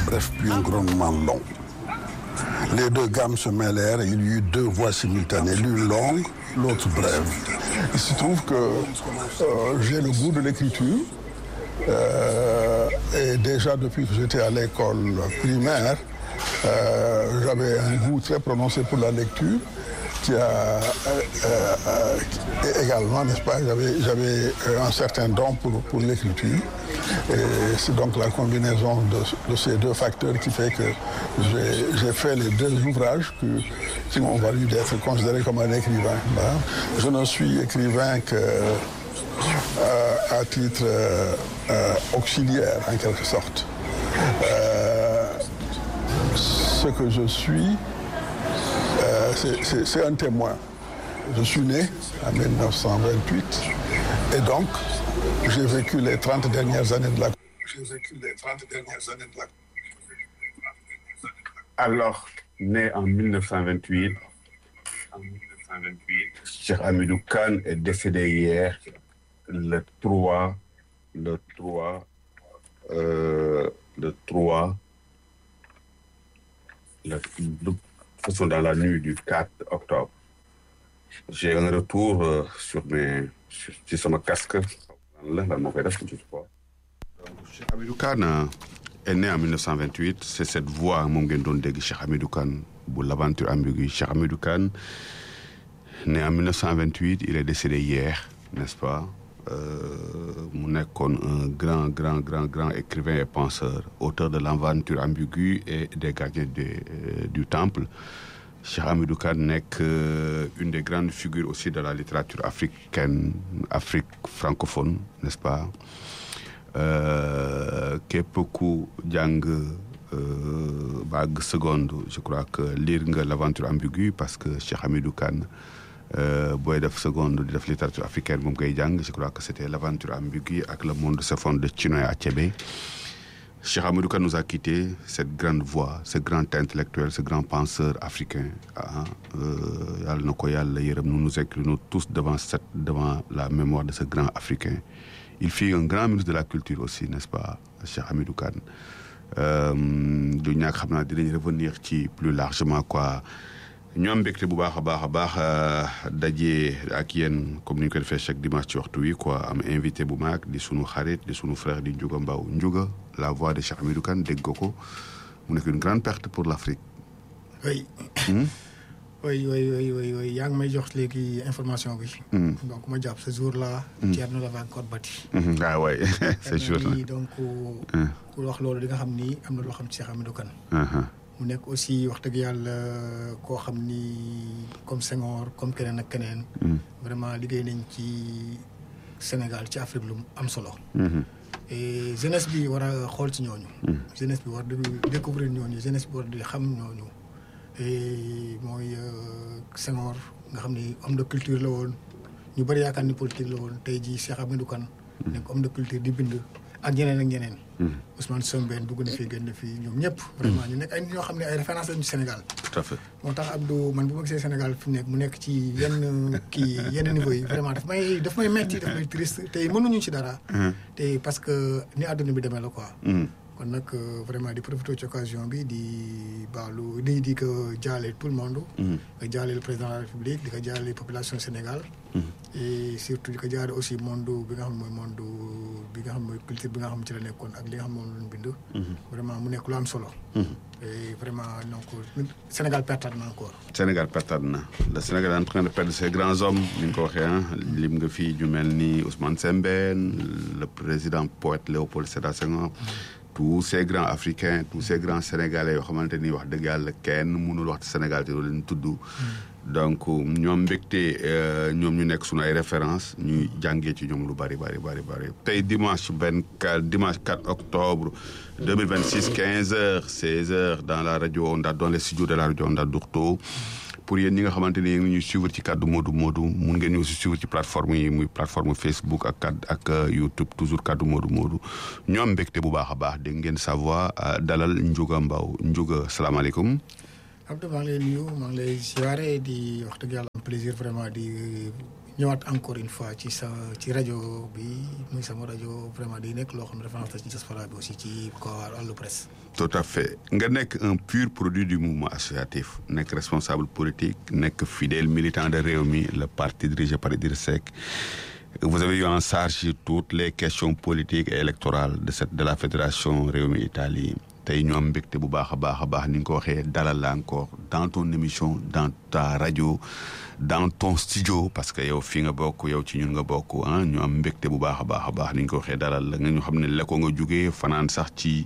bref puis un grondement long. Les deux gammes se mêlèrent et il y eut deux voix simultanées, l'une longue, l'autre brève. Il se trouve que euh, j'ai le goût de l'écriture. Euh, et déjà depuis que j'étais à l'école primaire, euh, j'avais un goût très prononcé pour la lecture qui a euh, euh, également, n'est-ce pas, j'avais, j'avais un certain don pour, pour l'écriture. Et c'est donc la combinaison de, de, ces deux facteurs qui fait que j'ai, j'ai fait les deux ouvrages que, qui m'ont valu d'être considéré comme un écrivain. Je ne suis écrivain que euh, à titre auxiliaire, en quelque sorte. ce que je suis, c'est, c'est un témoin. Je suis né en 1928 et donc j'ai vécu les 30 dernières années de la j'ai vécu les 30 dernières années de la Alors, né en 1928, en 1928, Cheikh Hamidou Kane est décédé hier, le 3, le 3, euh, le 3, le, le, façon dans la nuit du 4 octobre. J'ai un retour euh, sur mes sur, sur mon casque. Là, là, mon père, je sais pas. Cheikh Hamidou Kane est né en 1928. C'est cette voix, mon gendon de Cheikh Hamidou Kane, pour l'aventure ambiguë. Cheikh Hamidou Kane, né en 1928, il est décédé hier, n'est-ce pas? mu nekkoon un grand grand grand grand écrivain et penseur auteur de l'aventure ambiguë et des gardiens de, euh, du temple Cheikh Hamidou Kane nekk une des grandes figures aussi de la littérature africaine Afrique francophone n'est-ce pas képp ku jàng bague seconde je crois que lire nga l'aventure ambiguë parce que Cheikh Hamidou Kane booy def seconde di def littérature africaine moom koy jàng je crois que c'était l'aventure ambiguë ak le monde se fonde de Chinua Achebe Cheikh Hamidou Kane nous a quitté cette grande voix ce grand intellectuel ce grand penseur africain ah yàlla na ko yàlla yërëm nous nous inclinons tous devant cette devant la mémoire de ce grand africain il fut un grand ministre de la culture aussi n'est-ce pas Cheikh Hamidou Kane du ñàkk xam naa dinañ revenir ci plus largement quoi ñoom mbégte bu baax a baax a baax daje ak yéen comme ni ñu ko defee chaque dimanche ci waxtu wi quoi am invité bu mag di sunu xarit di sunu frère di Ndiouga Mbaw Ndiouga la voix de Cheikh Hamidou Kane dégg ko mu nekk une grande perte pour l'Afrique. oui. oui oui oui oui oui yaa ngi may jox léegi information bi. donc ma jàpp ce jour là. Thierno l'avait encore bâti. ah oui c'est sûr. donc ku wax loolu di nga xam ni am na loo xam ci Cheikh Hamidou Kane. mu nekk aussi wax dëgg yàlla koo xam ni comme Senghor comme keneen ak keneen. vraiment liggéey nañ ci Sénégal ci Afrique lu am solo. et jeunesse bi war a xool ci ñooñu. jeunesse bi war di découvrir ñooñu jeunesse bi war di xam ñooñu. et mooy Senghor nga xam ni homme de culture la woon ñu bëri yaakaar ni politique la woon tey jii Cheikh Hamidou Kane. nekk homme de culture di bind. ak ñeneen ak ñeneen. Ousmane Sembène dugg na fii génn fii ñoom ñëpp. vraiment ñu nekk ay ñoo xam ne ay référence lañu Sénégal. tout à fait. moo tax Abdou man bu ma gisee Sénégal fi mu nekk mu nekk ci yenn kii yenn niveau yi vraiment daf may daf may metti daf may triste tey mënuñu ci dara. te parce que ni àdduna bi demee la quoi. kon nag vraiment di profiter ci occasion bi di baalu di di ko jaale tout le monde. nga jaale le président de la République di ko jaale population Sénégal. et surtout di ko jaale aussi monde bi nga xam mooy monde bi nga xam mooy culture bi nga xam ci la nekkoon ak li nga xam moom lañ bind. vraiment mu nekk lu am solo. et vraiment donc Sénégal pertaat na encore. Sénégal pertaat na le Sénégal est en train de perdre ses grands hommes ni nga ko waxee ah lim nga fii ñu mel ni Ousmane Sembène le président poète Léopold Sédar Senghor. tous ces grands africains tous ces grands sénégalais yoo xamante ni wax dëgg yàlla kenn mënul wax ci Sénégal te doo leen tudd. donc ñoom mbégte ñoom ñu nekk sunu ay références ñuy jàngee ci ñoom lu bari bari bari bari tey dimanche benn dimanche 4 octobre 2026 15 heures 16 heures dans la rajo Onda dans les studios de la rajo Onda Dourto pour yéen ñi nga xamante ni yéen ngi ñuy suivre ci kaddu Modou Modou mun ngeen ñu aussi suivre ci plateforme yi muy plateforme Facebook ak kaddu ak YouTube toujours kaddu Modou Modou ñoom mbégte bu baax a baax dégg ngeen sa voix dalal Ndiouga Mbaw Ndiouga salaamaaleykum. Abdou maa ngi lay nuyu maa ngi lay siyaare di wax dëgg yàlla am plaisir vraiment di ñëwaat encore une fois ci sa ci rajo bi muy sama rajo vraiment day nekk loo xam ne référence la ci diaspora bi aussi ci ko wàllu presse. tout à fait nga nekk un pur produit du mouvement associatif nekk responsable politique nekk fidèle militant de Rewmi le parti dirigé par Idrissa Seck vous avez eu en charge toutes les questions politiques et électorales de cette de la fédération Rewmi Italie tey ñu am mbégte bu baax a baax a baax ni nga ko waxee dalal la encore dans ton émission dans ta radio dans ton studio parce que yow fii nga bokk yow ci ñun nga bokk ah ñu am mbégte bu baax a baax a baax ni nga ko waxee dalal la nga ñu xam ne la ko nga jugee fanaan sax ci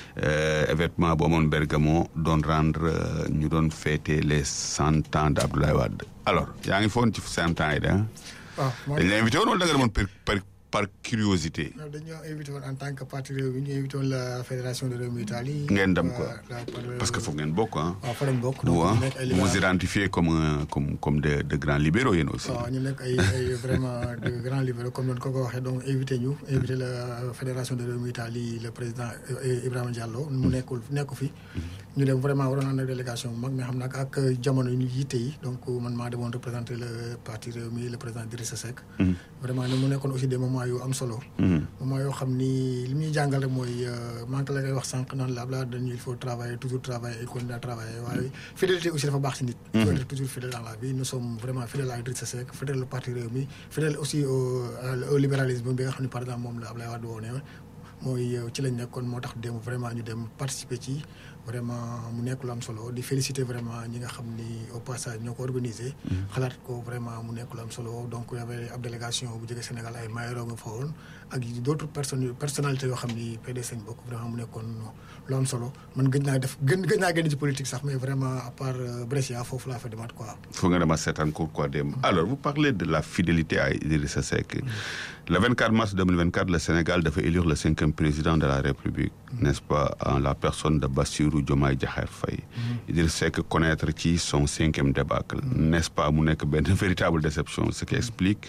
événement bu amoon Bergamo doon rendre ñu doon fêter les cent ans de Abdoulaye Wade alors yaa ngi foon ci cent ans yi de ah. waaw dañ la invité woon wala da nga demoon par par par curiosité. non dañoo invité woon en tant que parti Rewmi ñu invité woon la fédération de Rewmi Italie. ngeen dem quoi la- la- parce que foog ngeen bokk ah. waaw fa lañ bokk. donc vous ñu nekk ay vous vous libéraux. identifiez comme un- comme comme de de grands libéraux yéen aussi. waaw ñu nekk ay ay vraiment de grands libéraux comme noonu ko ko waxee donc invité ñu invité la fédération de Rewmi Italie le président euh, Ibrahima Diallo mu nekkul nekku fi ñu dem vraiment waroon ànd ak délégation bu mag mais xam naa ak jamono yu ñu yitte yi donc man maa demoon représenter le parti Rewmi le président Idrissa Seck vraiment ne mu nekkoon aussi des moments yu am solo moment yoo xam ni li muy jàngal rek mooy maa ngi la koy wax sànq naan la Abdoulaye dañu il faut travailler toujours travailler et continuer à travailler waaye fidélité aussi dafa baax si nit il faut être toujours fidèle dans la vie nous sommes vraiment fidèles à Idrissa Seck fidèle au parti Rewmi fidèle aussi au au libéralisme bi nga xam ne par exemple moom la Abdoulaye Wade woone mooy ci lañ nekkoon moo tax dem vraiment ñu dem participer ci vraiment mu nekk lu am solo di féliciter vraiment ñi nga xam ni au passage ñoo ko organisé. xalaat ko vraiment mu nekk lu am solo donc y avait ab délégation bu jógee Sénégal ay Mayoro nga fa woon ak d' autres personnes personnalités yoo xam ni PDS lañ bokk vraiment mu nekkoon lu am solo man gëj naa def gën gëj naa génn ci politique sax mais vraiment à part euh, Brescia foofu laa fa demaat quoi. faut nga dema seetaan ko quoi dem alors vous parlez de la fidélité à Idrissa Seck le 24 mars 2024 le Sénégal dafa élire le cinquième président de la République n'est-ce pas en la personne de Bassirou Diomaye Diakhar Faye Idrissa Seck connaître ci son cinquième débâcle n'est-ce pas mu nekk benn véritable déception ce qui explique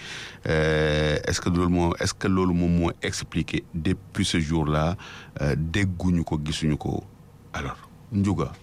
euh, est-ce que loolu moo est-ce que loolu moom moo expliqué depuis ce jour-là euh, dégguñu ko gisuñu ko alors Ndiouga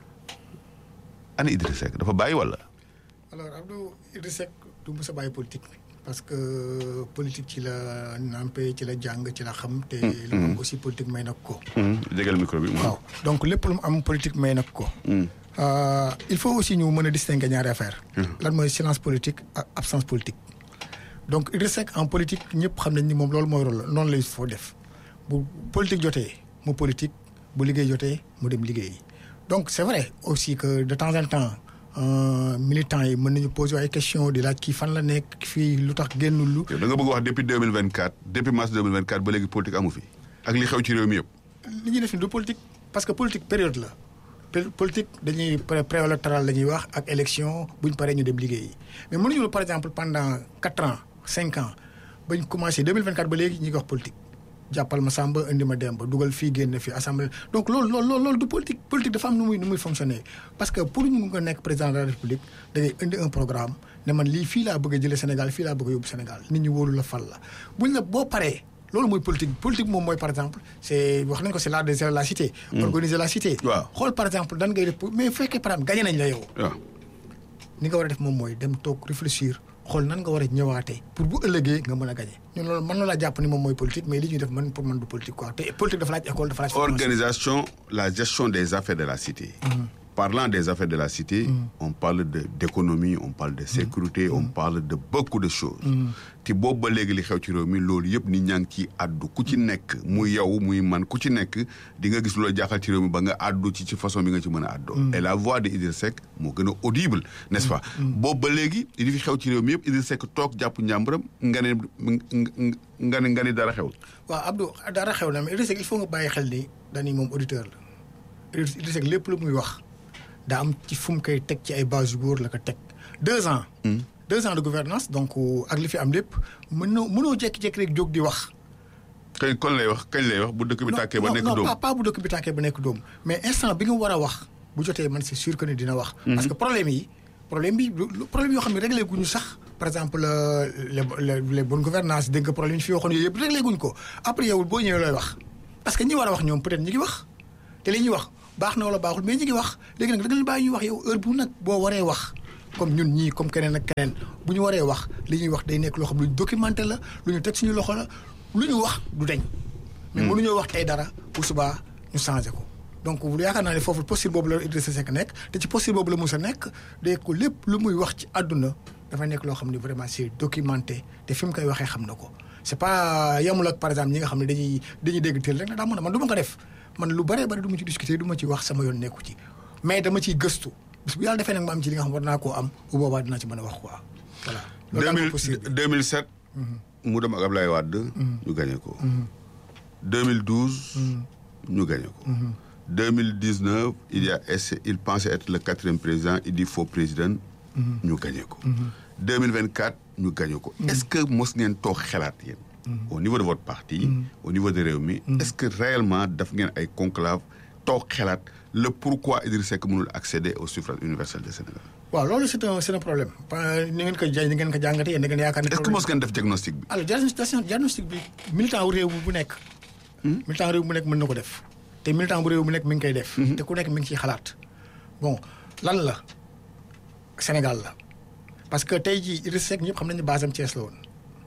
ana Idrissa Seck dafa bàyyi wala alors Abdou Idrissa Seck du mës a bàyyi politique parce que politique ci la nampé ci la jàng ci la xam te li mu am aussi politique may nag ko jégal micro bi waaw donc lépp lu mu am politique may nag ko Euh, il faut aussi ñu mën a distinguer ñaari affaire lan mooy silence politique ak absence politique donc Idrissa Seck en politique ñëpp xam nañ ni moom loolu mooy rôle noonu lay foo def bu politique jotee mu politique bu liggéey jotee mu dem liggéey donc c'est vrai aussi que de temps en temps euh, militants yi mën nañu poser ay questions di laaj kii fan la nekk fii lu tax génnul lu yow da nga bëgg wax depuis 2024 depuis mars 2024 ba léegi politique amu fi ak li xew ci réew mi yëpp li ñuy def ni du politique parce que politique période la Pe- politique dañuy pré préélectoral la ñuy wax ak élection buñ paree ñu dem liggéeyi mais mënuñu par exemple pendant quatre ans cinq ans bañ commencé 2024 ba léegi ñi ngi wax politique jàppal ma Samba indi ma Demba dugal fii génn fii assemblée donc loolu loolu loolu loolu du politique politique dafa am nu muy nu muy fonctionner parce que pour ñu nga nekk président de la république da ngay indi un programme ne man lii fii laa bëgg a jëlee Sénégal fii laa bëgg a yóbbu Sénégal nit ñi wóolu la fal la buñ la boo paree loolu mooy politique politique moom mooy par exemple c'est wax nañ ko c'est l'art de la cité organiser la cité Waaw. xool par exemple dan ngay def pour- mais bu fekkee par exemple gagné nañ la yow waaw ni nga war a def moom mooy dem toog réfléchir xool nan nga war a ñëwaatee pour bu ëllëgee nga mën a gagné ñun loolu mën na laa jàpp ni moom mooy politique mais li ñuy def man pour man du politique quoi te politique dafa laaj école dafa laaj formation. organisation la gestion des affaires de la cité parlant des affaires de la cité on parle de d'économie on parle de sécurité on parle de beaucoup de choses te boobu ba léegi li xew ci réew mi loolu yëpp nit ñaa ngi ciy addu ku ci nekk muy yow muy man ku ci nekk di nga gis lu la jaaxal ci réew mi ba nga addu ci ci façon bi nga ci mën a addoo et la voix de Idrissa Seck moo gën a audible n'est-ce pas boobu ba léegi li fi xew ci réew mi yëpp Idrissa Seck toog jàpp njàmburam nga ne nga ne nga ne dara xew waaw Abdou dara xew na mais Idrissa Seck il faut nga bàyyi xel ni dañuy moom auditeur la Idrissa Seck lépp lu muy wax daa am ci fu mu koy teg ci ay base yu góor la ko teg deux ans deux ans de gouvernance donc ak li fi am lépp mënoo mënoo jékki-jékki rek jóg di wax kañ kon lay wax kañ lay wax bu dëkk bi tàkkee ba non nekk non doom pas pas bu dëkk bi tàkkee ba nekk doom mais instant bi nga war a wax bu jotee man c'est sûr que ni dina wax. parce que problème yi problème bi lu- lu- problème yoo xam ne réglé guñu sax par exemple euh, les les les bonnes gouvernances dégg nga problème yi fi waxoon yooyu yëpp réglé guñ ko après yow boo ñëwee looy wax parce que ñi war a wax ñoom peut-être ñi ngi wax te li ñuy wax baax na wala baaxul mais ñi ngi wax léegi nag da nga leen bàyyi ñuy wax yow heure bu nag boo waree wax comme ñun ñii comme keneen ak keneen bu ñu waree wax li ñuy wax day nekk loo xam lu ñu documenté la lu ñu teg suñu loxo la lu ñu wax du deñ mais mënuñoo wax tey dara bu subaa ñu changé ko donc yaakaar naa ne foofu posture boobu la Idrissa Seck nekk te ci posture boobu la Moussa nekk day ko lépp lu muy wax ci àdduna dafa nekk loo xam ne vraiment c'est documenté te fi mu koy waxee xam na ko c'est pas yamul ak par exemple ñi nga xam ne dañuy dañuy dégg teel rek na daa mën a man du ma ko def man lu bëree bëri du ma ci discuter du ma ci wax sama yoon nekku ci mais dama ciy gëstu bis bu yàlla defee nag ma am ci li nga xam war naa koo am bu boobaa dinaa ci mën a wax quoi voilà. loolu daal mooy posture bi 2007. mu dem ak Ablaye Wade. ñu gagné ko. 2012. ñu gagné ko. 2019 il y a essayé il pensait être le quatrième président il dit faux président. ñu gagné ko. 2024 ñu gagné ko. est-ce que mos ngeen toog xelaat yéen. au niveau de votre parti. au niveau de Rewmi. est-ce que réellement daf ngeen ay conclave toog xelaat le pourquoi Idriss Seck mënul accéder au suffrage universel du Sénégal. waaw loolu c'est un c'est un problème ni ngeen ko ja ni ngeen ko jàngatee yéen da ngeen yaakaar ne. est-ce que mos ngeen def diagnostic bi. alors diagnostic bi militant wu réew bu nekk. militant réew bu nekk mën na ko def. te militant bu réew bu nekk mi ngi koy def. te ku nekk mi ngi ciy xalaat. bon lan la Sénégal la parce que tey jii Idrissa Seck ñëpp xam nañu base am Thiès la woon.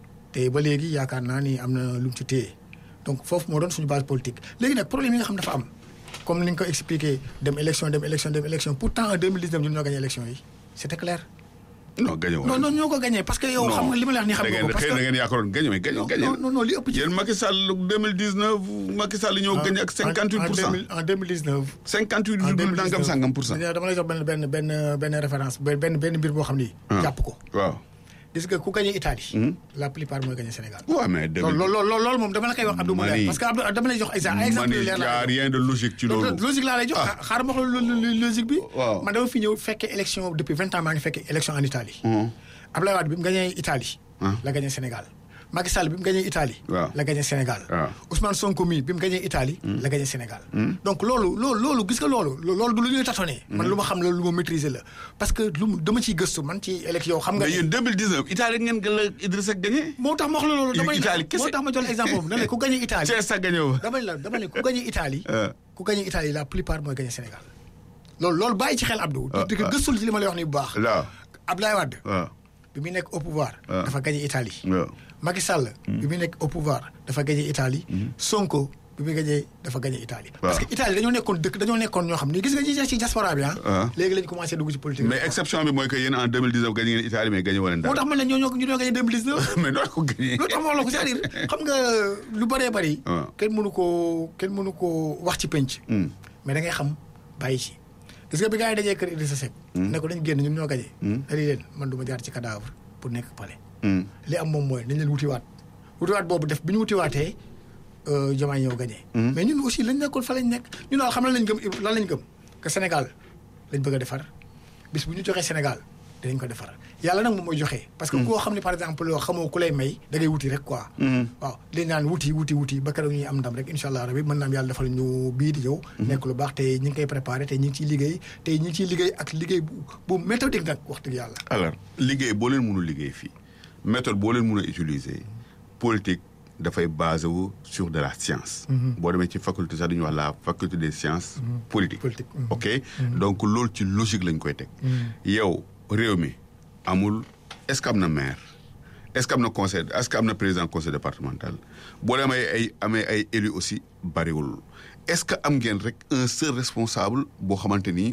te ba léegi yaakaar naa ni am na lu mu ci téye donc foofu moo doon suñu base politique léegi nag problème yi nga xam dafa am comme ni nga ko expliqué dem élection dem élection dem élection pourtant en 2019 ñun ñoo gagné élection yi c'était clair. non gagné woon non non ñoo ko gagné parce que yow xam nga li ma la wax nii xam nga ko parce que da ngeen yaakaaroon gagné mais gagné gagné non non li ëpp ci yéen Macky Sall 2019 Macky Sall ñoo gagné ak 58 pour cent en 2019 58 virgule nangam sangam pour cent dama lay jox benn benn benn benn référence benn benn mbir boo xam ni jàpp ko waaw gis nga ku gagné Italie la plupart mooy gagné Sénégal waaw mais loolu loolu loolu moom dama la koy wax Abdou Moulay parce que Abdou dama lay jox exemple exemple mani y a rien de logique ci loolu logique laa lay jox xaaral ma wax la logique bi waaw man dama fi ñëw fekkee élection depuis vingt ans maa ngi fekkee élection en Italie Abdoulaye Wade bi mu gagné Italie la gagné Sénégal Macky Sall bi mu gagné Italie la gagné Sénégal Ousmane Sonko mi bi mu gagné Italie la gagné Sénégal donc loolu loolu loolu gis nga loolu loolu du lu ñuy tâtonner man lu ma xam la lu ma maîtriser la parce que lu dama ciy gëstu man ci élection xam nga mais yéen 2019 Italie ngeen gën la Idrissa Seck gagné moo tax ma wax la loolu damay Italie kese moo tax ma jox exemple boobu dama ne ku gagné Italie Thiès sax gagné wu damay la dama ne ku gagné Italie ku gagné Italie la plupart mooy gagné Sénégal loolu loolu bàyyi ci xel Abdou di ko gëstul ci li ma lay wax ni bu baax waaw Abdoulaye Wade waaw bi muy nekk au pouvoir dafa gagné Italie waaw Macky Sall bi muy nekk au pouvoir dafa gagné Italie Sonko bi muy gagné dafa gagné Italie parce que Italie dañoo nekkoon dëkk dañoo nekkoon ñoo xam ni gis nga ñi ci diaspora bi ah léegi lañu commencé dugg ci politique mais exception bi mooy que yéen en 2019 gagné ngeen Italie mais gagné wala moo tax man la ñoo ñoo ñu ñoo gagné 2019 mais noo ko gagné loolu tax ma wax la ko c'est-à-dire xam nga lu bëree bëri kenn mënu koo kenn mënu koo wax ci penc mais da ngay xam bàyyi ci gis nga bi gars yi dajee kër Idrissa Seck ne ko dañ génn ñun ñoo gagné dañuy leen man du ma jaar ci cadavre pour nekk palais li am moom mooy nañ leen wutiwaat wutiwaat boobu def bi ñu wutiwaatee Diomaye ñëw gagné mais ñun aussi lañ nekkoon fa lañ nekk ñun daal xam lan lañ gëm lan lañ gëm que Sénégal lañ bëgg a defar bis bu ñu joxee Sénégal dinañ ko defar yàlla nag moom mooy joxe. parce que koo xam ne par exemple loo xamoo ku lay may da ngay wuti rek quoi. waaw dañ naan wuti wuti wuti ba keroog ñuy am ndam rek incha allah rabi mën naa am yàlla defal ñu bii di ñëw. nekk lu baax te ñu ngi koy préparé te ñu ngi ciy liggéey te ñu ngi ciy liggéey ak liggéey bu bu méthodique nag wax dëgg yàlla. alors liggéey boo leen mënul liggéey fii méthode boo leen mën a utiliser politique dafay basé wu sur de la science. boo demee ci faculté sax dañuy wax la faculté des sciences. politiques politique ok donc loolu ci logique lañ koy teg. yow réew mi amul est-ce que am na maire est-ce que am na conseil est-ce que am na président conseil départemental boo demee ay amee ay élus aussi bariwul est-ce que am ngeen rek un seul responsable boo xamante ni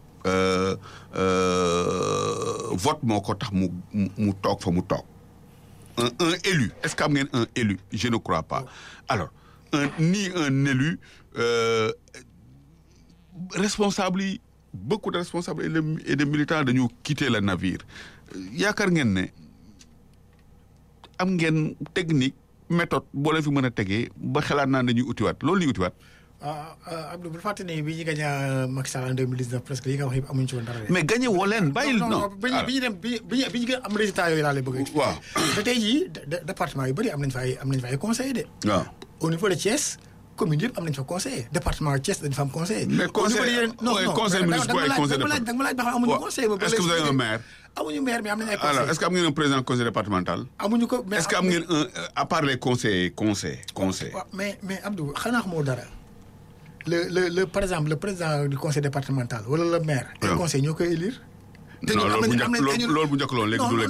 vote moo ko tax mu mu toog fa mu toog. un un élu est-ce que am ngeen un élu je ne crois pas alors un ni un élu euh, responsable yi beaucoup de responsables et de militants dañu quitter le navire yaakaar ngeen ne am ngeen technique méthode boo leen fi mën a tegee ba xalaat naa dañuy utiwaat loolu ñuy utiwaat. ah Abdou bu fàtte ne bi ñu gagné Macky Sall en 2019 presque yi nga wax yëpp amuñu ci woon dara. mais gagné woo leen bàyyil non bi ñu bi ñu dem bi ñu bi ñu gën am résultat yooyu laa lay bëgg a. waaw te tey jii département yu bëri am nañ fa ay am nañ fa ay conseillers de. waaw au niveau de Thiès commune yëpp am nañ fa conseiller département Thiès dañ fa am conseiller. mais conseil conseil municipal et conseil départemental da nga ma laaj ba xam amuñu conseiller. ba est-ce que vous avez un maire. amuñu maire mais am nañu ay conseillers. alors est-ce que am ngeen un président conseil départemental. amuñu ko mais est-ce que am ngeen un à part les conseils conseil conseil. waaw mais mais Abdou xanaa xamoo dara. le le le par exemple le président du conseil départemental wala le maire. les conseils ñoo koy élire. te non ñoom am loolu bu nañ am njëkk nañ loolu loolu bu njëkk loolu léegi du léegi